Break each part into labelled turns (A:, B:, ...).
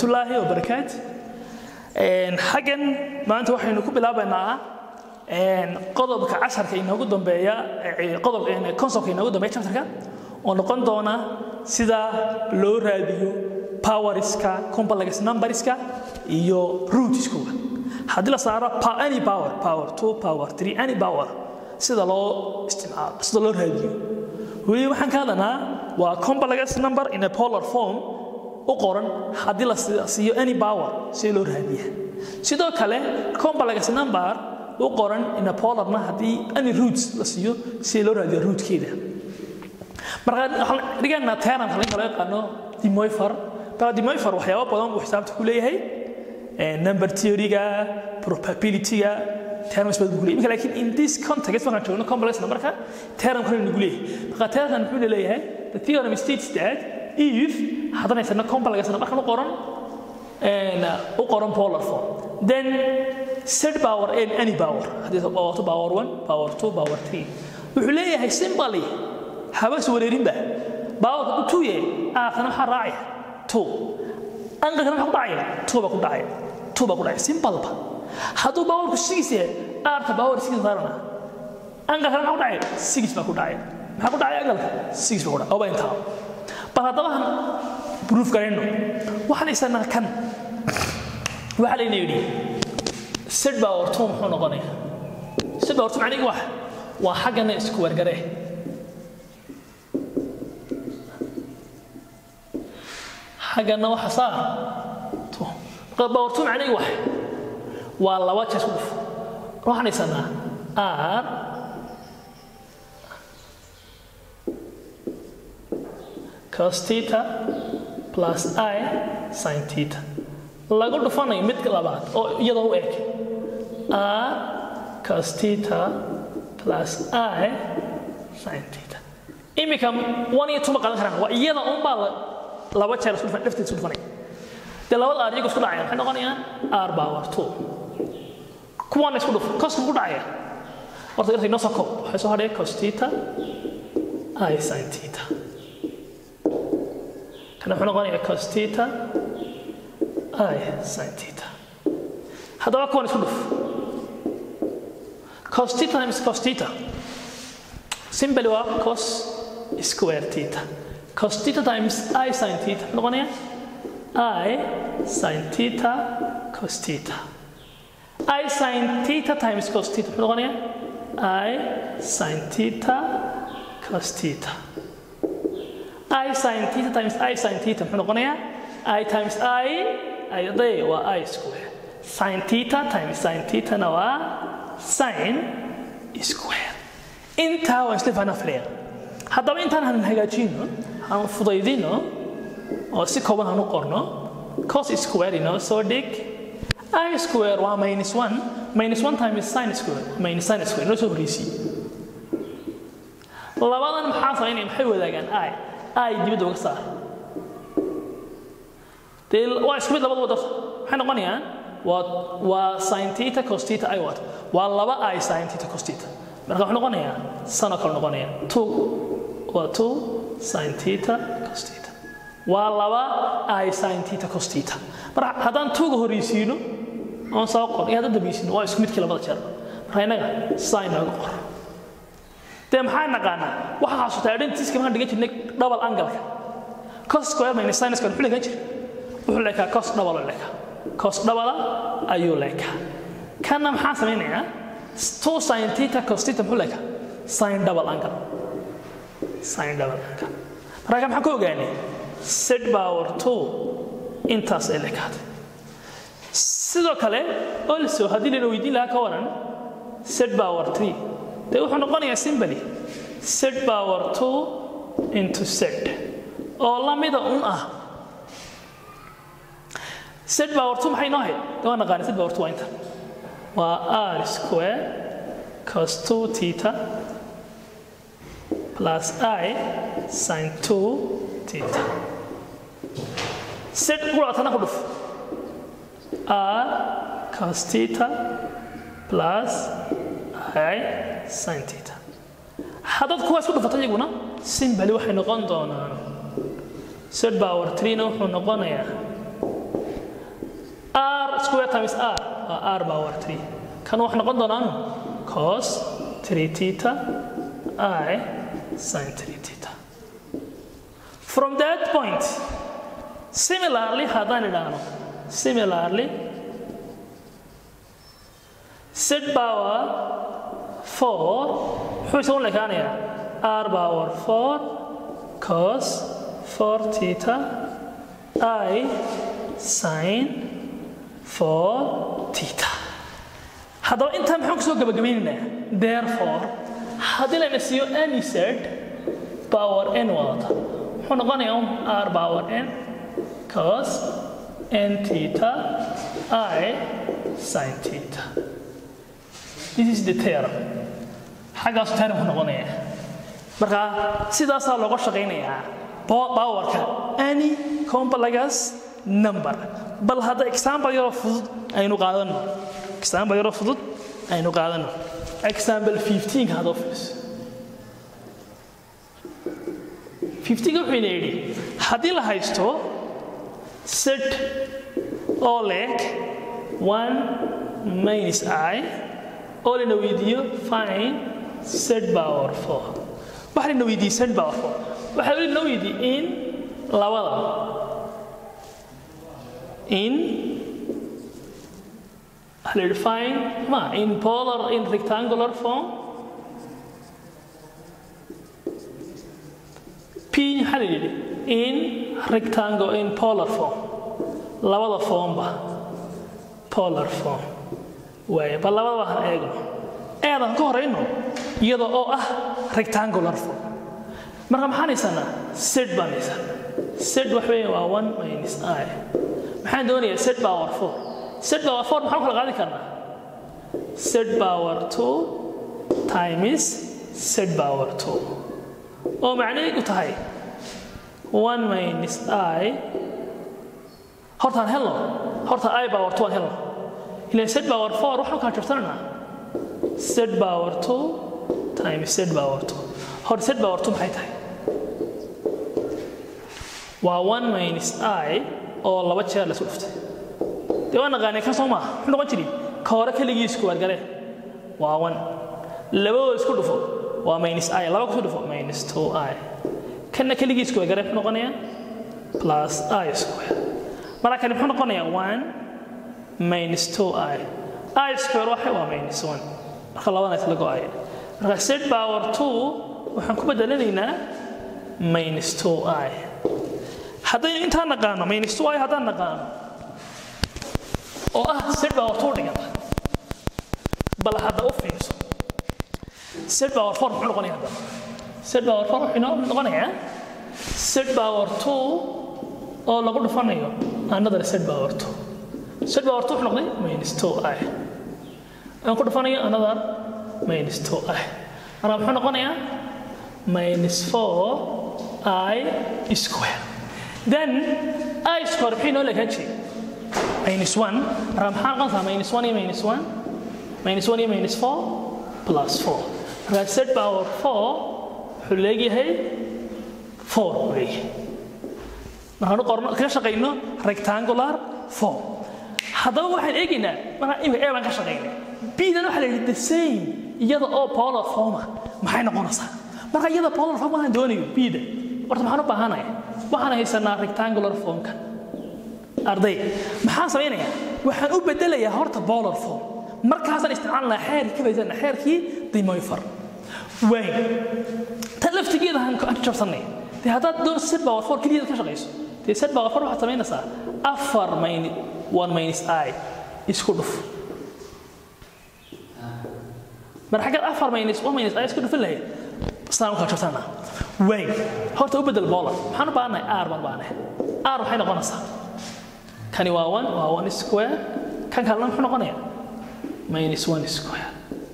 A: waraxmatullaahi wabarakaatu xaggan maanta waxaynu ku bilaabaynaa qodobka casharka inoogu dambeeya qodobka conceptka inoogu dambeeya chapterka oo noqon doona sida loo raadiyo powerska complex numberska iyo rootskooda haddii la saaro any power power two power three any power sida loo isticmaalo sida loo raadiyo weli waxaan ka hadlanaa waa complex number in a polar form u qoran haddii la siiyo any power si loo raadiya sidoo kale complex number u qoran in a polarna haddii any roots la siiyo si loo raadiyo rootkeeda marka waxaan dhiganaa termka laga loo yaqaano dimoifer marka dimoifer waxyaabo badan buu xisaabta ku leeyahay number theory-ga probability-ga terms badan buu leeyahay laakiin in this context markaan joogno complex numberka term kale nagu leeyahay marka termkan muxuu leeyahay the theorem states that if haddana haysano complex numberkan u qoran u qoran polar form then set power n any power haddii power two power one power two power three wuxuu leeyahay simply habas wareerinba baawarka u tuuye aakana waxaa raacaya two anqalkana maxaa ku dhacaya two baa ku dhacaya two baa ku dhacaya simpleba hadduu baawarku six yahay aarka baawar six saarana anqalkana maxaa ku dhacaya six baa ku dhacaya maxaa ku dhacaya anqalka six baa ku dhacaya oba intaa bal haddaba han proof garayno waxaan haysanaa kan waxaa layna yidhi set power two muxuu noqonaya set power two macnihi wax waa xaggana isku wargaree xaggana waxa saa bawartu macnihi wax waa laba jeer isku dhuf waxaan haysanaa r cos theta plus i sin theta lagu dhufanayo midka labaad oo iyadoo u eg r cos theta plus i sin theta iminka one iyo two ma qadan karaan waa iyada unbaa laba jeer isku dhufan dhafteed isku dhufanay dee labada aar iyagu isku dhacayaan maxay noqonayaan r power two kuwaana isku dhuf koska ku dhacaya horta irta inoo soo koob waxay soo hadhaya cos theta i sin theta kana wuxuu noqonayaa cos theta i sin theta haddaba kuwan isku dhuf cos theta times cos theta simply waa cos square theta cos theta times i sin theta noqonaya i sin theta cos theta i sin theta times cos theta muxuu noqonaya i sin theta cos theta i sin theta times i sin theta muxuu noqonaya i times i ayadee waa i square sin theta times sin thetana waa sin square intaa waan isla fahnaa filaya haddaba intaan hanan hagaajino han fudaydino oo si kooban hanu qorno cos square inoo soo dhig i square waa minus one minus one times sin square minus sin square inoo soo horreysiye labadan maxaa samaynaya maxay wadaagaan i i dibadda uga saar dee waa isku mid labadaba darta maxay noqonayaan waa waa sin theta cos theta i waat waa laba i sin theta cos theta marka wuxuu noqonayaa sanoo kale noqonaya two waa two sin theta cos theta waa laba i sin theta cos theta marka haddaan tuuga horreysiino oon soo qor iyo haddaan dambaysiino waa isku midkii labada jeer marka innaga sin nooga qor dee maxaa naqaanaa waxaa xasuutaa identiska maxaan dhigan jirnay double angalka cos square minus sin square muxuu leekan jira wuxuu leekaa cos double oo leekaa cos double ayuu leekaa kanna maxaa samaynayaa two sin theta cos theta muxuu leekaa sin double angle sin double angle marka maxaan ku ogaanay set power two intaas ay leekaatay sidoo kale also haddii lana weydiin lahaa ka waran set power three dee wuxuu noqonayaa simply set power two into set oo lamida un ah set power two maxay noo ahayd dee waa naqaanay set power two waa inta waa r square cos two theta plus i sin two theta set quraatana ku dhuf r cos theta plus i sin theta haddaad kuwaas ku dhufato iyaguna simbali waxay noqon doonaan set power threena wuxuu noqonayaa r square times r waa r power 3 kan wax noqon doonaan cos 3 theta i sin 3 theta from that point similarly haddaan idhaahno similarly z power 4 muxuu isagu lekaanayaa r power 4 cos 4 theta i sin 4 theta haddaba intaa maxaan kusoo gabagabaynaynaa therefore haddii layna siiyo any z power n wadata muxuu noqonayaa un r power n cos n theta i sin theta this is the theorem xaggaasu theoremku noqonaya marka sidaasaa looga shaqaynayaa powerka any complex number bal hadda example yaroo fudud aynu qaadano example yaroo fudud aynu qaadano example 15 hadoo fiirso 15 wuxuu ina yidhi haddii la haysto set oo leeg 1 minus i oo lana weydiiyo fine set power 4 waxa lana weydiiyey set power 4 waxaa weli loo weydiiyey in labada in waxa la yidhi fine ma in polar in rectangular form p maxaa la yidhi in rectangle in polar form labada formba polar form waaye bal labadaba han eegno eedan ka horayno iyada oo ah rectangular form marka maxaan haysanaa set baan haysanaa set wax weeye waa one minus i maxaan doonayaa set power four set power four maxaan kala qaadi karnaa set power two times set power two oo macnaheedu tahay one minus i hortaan helno horta i power two aan helno ilan set power four waxaan kaa jabsananaa set power two times set power two hor set power two maxay tahay waa one minus i oo laba jeer la isku dhuftay dee waa naqaanay kan soo maaha muxuu noqon jiray ka hore keligii isku wargale waa one labadooda isku dhufo waa minus i laba kusoo dhufo minus two i kanna keligii isku wargale muxuu noqonayaa plus i square marka kani muxuu noqonayaa one minus two i i square waxa waa minus one marka labadana isla go-aya marka set power two waxaan ku bedelanaynaa minus two i haddaynu intaan naqaano minus two i haddaan naqaano oo ah set power two dhiganta bal hadda u fiirso set power four muxuu noqonaya hadda set power four wuxuu inoo noqonayaa set power two oo lagu dhufanayo another set power two set power two wuxuu noqday minus two i aan ku dhufanayo another minus two i marka muxuu noqonayaa minus four i square then i square maxay noo leekaan jiray minus one marka maxaa noqonaysaa minus one iyo minus one minus one iyo minus four plus four marka set power four wuxuu leegyahay four buu leeyahay markaanu qorno kaga shaqayno rectangular form haddaba waxaan eegaynaa markaa imika ee baan ka shaqaynay bdan waxaa la yidhi the same iyada oo polar forma maxay noqonaysaa marka iyada polar form waxaan doonayo bda horta maxaan u baahanaya waxaan haysanaa rectangular formkan arday maxaan samaynayaa waxaan u bedelayaa horta polar form markaasaan isticmaalnaa xeerkii ka baysana xeerkii dimoyfar waay tan laftigeeda aan ka jabsanay dee haddaad doon set power four keligeeda ka shaqayso dee set power four waxaad samaynaysaa afar mayn one minus i isku dhuf mar xaggaad afar minus one minus i isku dhufin lahayd sidaan u kala jabsanaa waay horta u bedel boolar maxaan u baahannahay r baan u baahannahay r waxay noqonaysaa kani waa one waa one square kan kalena muxuu noqonayaa minus one square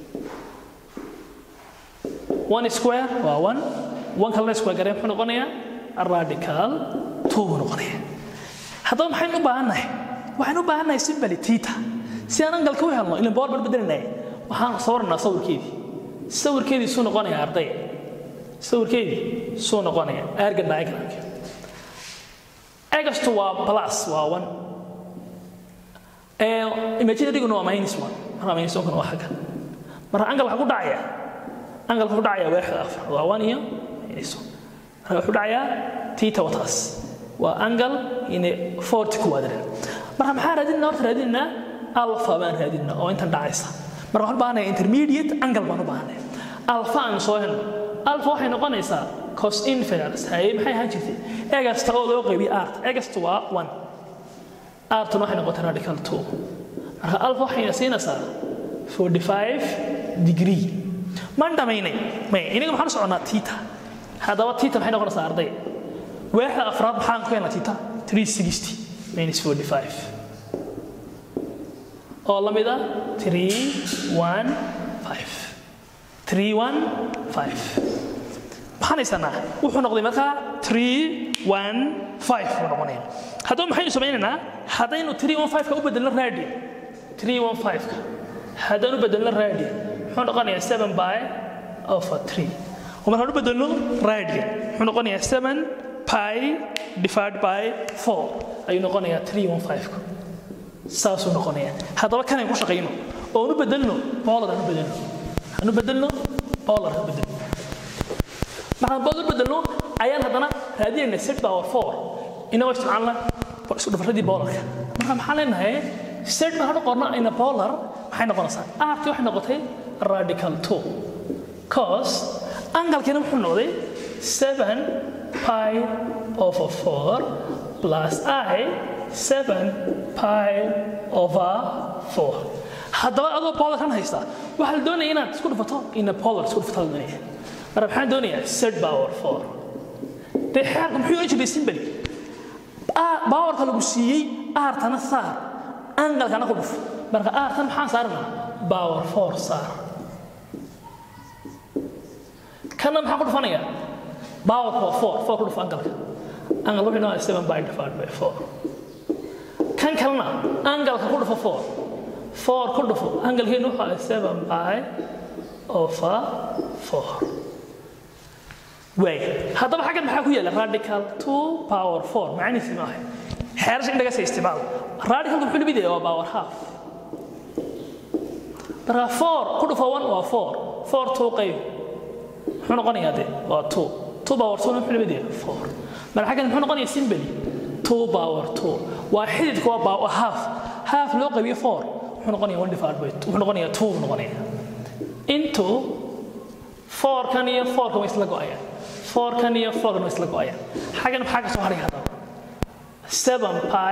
A: one square waa one one kalena square garee muxuu noqonayaa radical two buu noqonayaa haddaba maxaynu u baahannahay waxaan u baahannahay simbali tita si aan angalka u helno ilan boor baan bedelinaya waxaan sawirnaa sawirkeedii sawirkeedii suu noqonaya arday sawirkeedii suu noqonaya ergan diagramki egastu waa plus waa one imaginaryguna waa minus one marka minus one kuna waa xagga marka angalka ku dhacaya angalka ku dhacaya waaxda afar waa one iyo minus one marka wuxuu dhacayaa tita wataas waa angle in forty quadrant marka maxaa raadinaa horta raadinaa alpha baan raadinaa oo intan dhacaysa marka waxaan u baahanahay intermediate angle baan u baahanahay alpha aan soo helno alpha waxay noqonaysaa cos infinals haye maxay ahaan jirtay egasta oo loo qaybiyo art egasta waa one artuna waxay noqotay radical two marka alpha waxayna siinaysaa forty five degree maan dhamaynay may inaga maxaan u soconaa tita haddaba tita maxay noqonaysaa arday waaxda afraad maxaan ku helnaa tita three sixty minus forty five oo la mid ah three one five three one five maxaan haysanaa wuxuu noqday markaa three one five buu noqonaya haddaba maxaynu samaynaynaa haddaynu three one five-ka u bedelno radian three one five-ka haddaan u bedelno radian muxuu noqonayaa seven by over three oo markaan u bedelno radian muxuu noqonayaa seven pi divided by four ayuu noqonayaa three one five-ka saasuu noqonayaa haddaba kanaynu ku shaqayno oo aan u bedelno bolar aan u bedelno aan u bedelno bolar aan u bedelno markaan bolar u bedelno ayaan haddana raadinayna set power four inagoo isticmaalna isku dhafaradii bolarka marka maxaan leenahay set markaan u qorno ina bolar maxay noqonaysaa arti waxay noqotay radical two cos angalkiina wuxuu noqday seven pi over four plus i seven pi over four haddaba adoo bolarkan haysta waxaa la doonaya inaad isku dhufato ina polar isku dhufato la doonaya marka maxaan doonayaa set power four dee xeerka muxuu oran jiray simbali bawarka lagu siiyey aartana saar angalkana ku dhuf marka aartan maxaan saarnaa power four saar kana maxaan ku dhufanayaa power four four ku dhuf angalka angal wuxuu noqdaa seven by divided by four kan kalena angalka ku dhufo four four ku dhufo angalkeenu wuxuu ahaa seven by over four waay haddaba xaggan maxaa ku yaala radical two power four macnihiisi ma ahay xeerasha in laga sii isticmaalo radicalka muxuu lamid yahay waa power half marka four ku dhufo one waa four four two qayb muxuu noqonayaa de waa two two power two muxuu lamid yahay four marka xaggan muxuu noqonayaa simply two power two waa xididka waa power half half loo qaybiyo four muxuu noqonayaa one divided by two wuxuu noqonayaa two buu noqonayaa into four kan iyo four kan way isla go'ayaan four kan iyo four kan way isla go'ayaan xaggan maxaa ka soo haray haddaba seven pi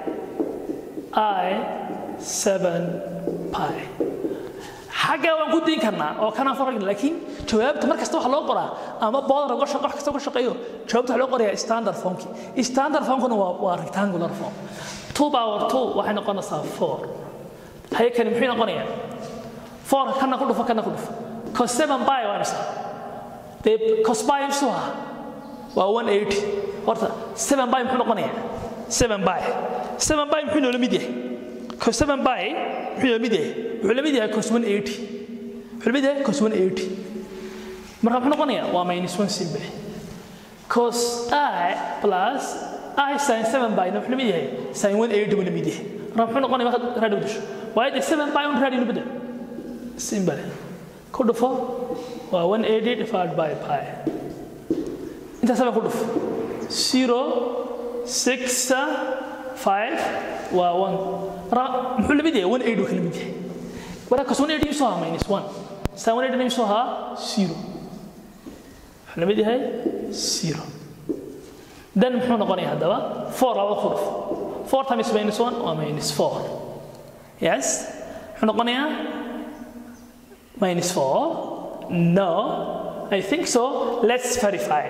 A: i seven pi xagga waan ku dayn karnaa oo kanaan faragna laakiin jawaabta mar kasta waxaa loo qoraa ama boodar wax kasta ka shaqeeyo jawaabta waxaa loo qorayaa standard formki standard formkuna waa waa rectangular form two power two waxay noqonaysaa four haye kani muxuu noqonayaa four kana ku dhufo kana ku dhufo cos seven pi waa imisa dee cos pi imsu ah waa one eighty horta seven pi muxuu noqonayaa seven pi seven pi muxuu noola mid yahay cos seven pi muxuu noola mid yahay wuxuu la mid yahay cos one eighty wuxuu la mid yahay cos one eighty marka muxuu noqonayaa waa minus one simple cos i plus i sin seven pi wuxuu la mid yahay sin one eighty buu la mid yahay marka muxuu noqonayaa markaad raadi bedesho waayo dee seven pi un raadi nu bedel simple ku dhufo waa one eighty divided by pi intaas baa ku dhufo zero six five waa one marka muxuu la mid yahay one eighty uu kala mid yahay marka cos one eighty imsoo ahaa minus one sin one eighty imsoo ahaa zero wuxuu la mid yahay zero then muxuu noqonayaa haddaba four laba ku dhufo four times minus one waa minus four yes muxuu noqonayaa minus 4? No, I think so. Let's verify.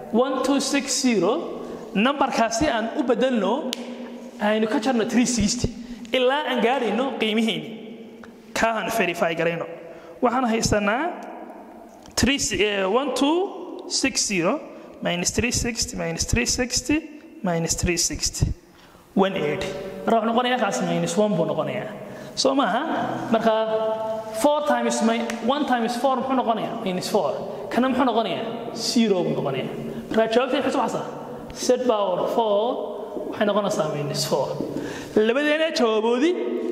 A: 1260 numberkaasi aan u bedelno aynu ka jarno 360 ilaa aan gaadhayno qiimihiini kaan verify garayno waxaan haysanaa 1260 minus 360 minus 360 minus 360 180 marka wuxuu noqonayaa kaas minus 1 buu noqonayaa soo maaha marka 4 times my 1 times 4 muxuu noqonayaa minus 4 kana muxuu noqonayaa 0 buu noqonayaa marka jawaabta waxay soo baxaysaa set power 4 waxay noqonaysaa minus 4 labadeena jawaaboodii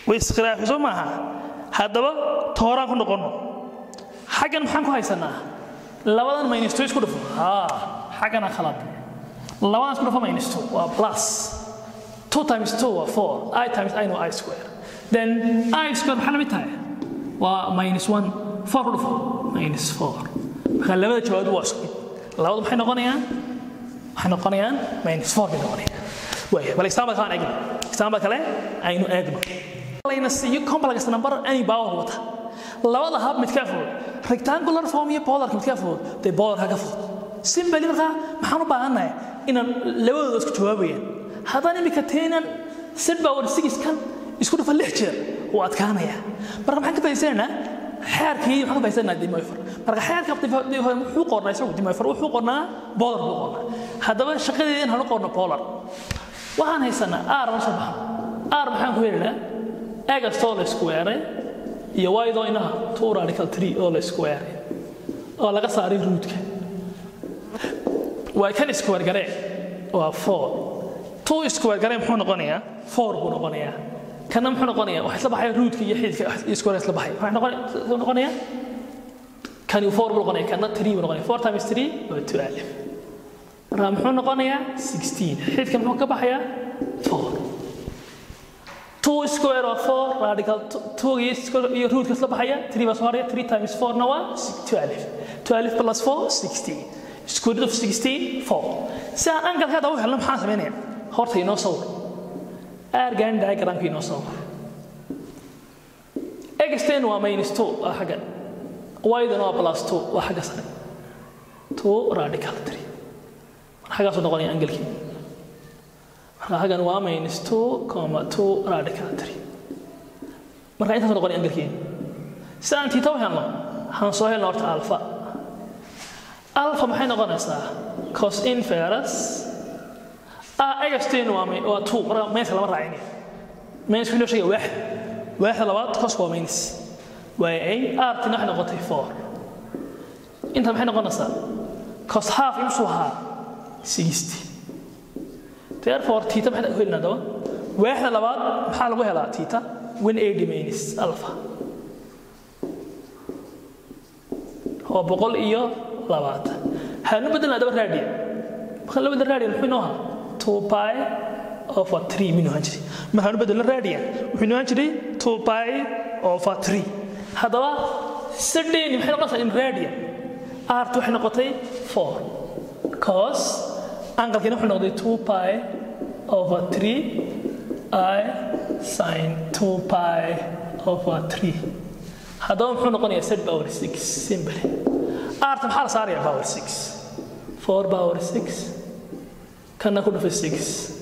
A: way iskhilaafi soo maaha haddaba tooraan ku noqonno xaggan maxaan ku haysanaa labadan minus two isku dhufo haa xaggana khalad labadan isku dhufo minus two waa plus two times two waa four i times i no i square then i square maxaa la mid tahay waa minus one four ku dhufo minus four marka labada jawaab waa isku mid labadu maxay noqonayaan waxay noqonayaan minus four bay noqonayaan waaya bal example kale aan eegno example kale aynu eegno layna siiyo complex number any power wata labada hab midkaa fudud rectangular form iyo polarka midkaa fudud dee polarka ka fudud simbali markaa maxaan u baahannahay inaan labadooda isku jawaabayaan haddaan imika teenan set power six kan isku dhufa lix jeer wuu adkaanaya marka maxaan ka faa'iidsanaynaa xeerkii maxaan ka faa'iidsanaynaa dimoyfar marka xeerka wuxuu qornaa isagu dimoyfar wuxuu qornaa polar buu qornaa haddaba shaqadeeda in hanu qorno polar waxaan haysanaa r ma soo baxno r maxaan ku helaynaa egastoo la isku weeray iyo waydoo inaha two radical tree oo la isku weeray oo laga saaray ruudka waa kan isku weergaree waa four two isku weergaree muxuu noqonayaa four buu noqonayaa kana muxuu noqonayaa wax isla baxaya ruudka iyo xididka iyo isku weeray isla baxay waxay noqonayaa kani four buu noqonayaa kana three buu noqonayaa four times three waa two alif marka muxuu noqonayaa sixteen xididka muxuu ka baxayaa four two square of four radical two iyo root kasla baxaya three baa soo haraya three times four na waa twelve twelve plus four sixteen square root of sixteen four si aan angalka hadda u helno maxaan samaynaya horta inoo sawir aargan diagramka inoo sawir exten waa minus two waa xaggan ydan waa plus two waa xagga sare two radical three xaggaasuu noqonaya angalkii marka xaggan waa minus two comma two radical three marka intaas noqon angalkeena si aan tiita u helno waxaan soo helna horta alpha alpha maxay noqonaysaa cos inferus ah egasteen waa waa two marka minus lama raacinaya minus inoo sheegaya waaxid waaxda labaad cos waa minus waaya ay artina waxay noqotay four inta maxay noqonaysaa cos half imsuu ahaa sixty therefore tita maxay ku helnaa daba waaxda labaad maxaa lagu helaa tita one eighty minus alpha oo boqol iyo labaatan haanu bedelnaa daba raadiya marka la bedel raadiya muxuu inoo ahaa two pi over three minuu ahaan jiray markaanu bedelno raadiya wuxuu inoo ahaan jiray two pi over three haddaba saddeeni maxay noqonaysaa in raadiya art waxay noqotay four cos angalkiina wuxuu noqday two pi over three i sin two pi over three haddaba muxuu noqonayaa set power six simple arta maxaa la saaraya power six four power six kana ku dhufa six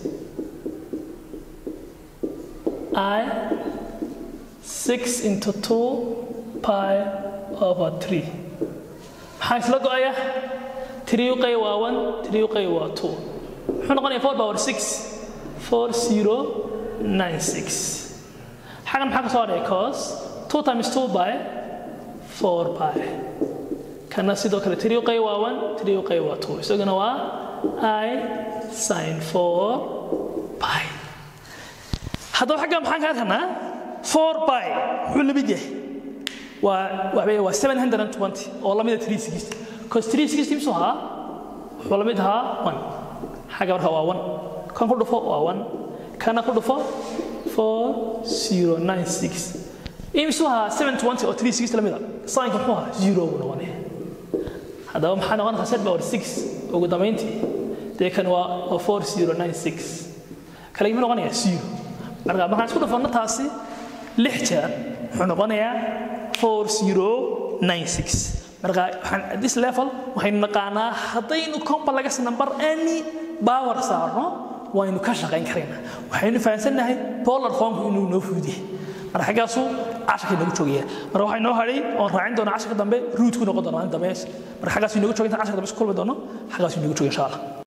A: i six into two pi over three maxaa isla go-aya three u qayb waa one three u qayb waa two muxuu noqonayaa four power six four zero nine six xagan maxaa ka soo hadhaya cos two times two by four by kana sidoo kale three u qayb waa one three u qayb waa two isaguna waa i sin four by haddaba xagga maxaan ka arkanaa four by muxuu la mid yahay waa waxbay waa seven hundred and twenty oo lamida three sixty cos three sixty muxuu ahaa wuxuu la mid ahaa one xagga marka waa one kan ku dhufo waa one kana ku dhufo four zero nine six imsuu ahaa seven twenty oo three sixty lamida sainka muxuu ahaa zero buu noqonaya haddaba maxaa noqonaysaa set power six ugu dambayntii dee kan waa four zero nine six kale muxuu noqonayaa zero marka markaan isku dhufanno taasi lix jeer wuxuu noqonayaa four zero nine six marka waxaan this level waxaynu naqaanaa haddaynu complex number any power saarno waynu ka shaqayn karaynaa waxaynu fahamsannahay polar formku inuu noo fuudiyahay marka xaggaasu casharka inoogu joogaya marka waxaa inoo hadhay oon raacin doona casharka dambe ruudku noqon doona maalin dambe marka xaggaas inoogu jooga intaan casharka dambe isku kulmi doono xaggaas inoogu jooga insha allah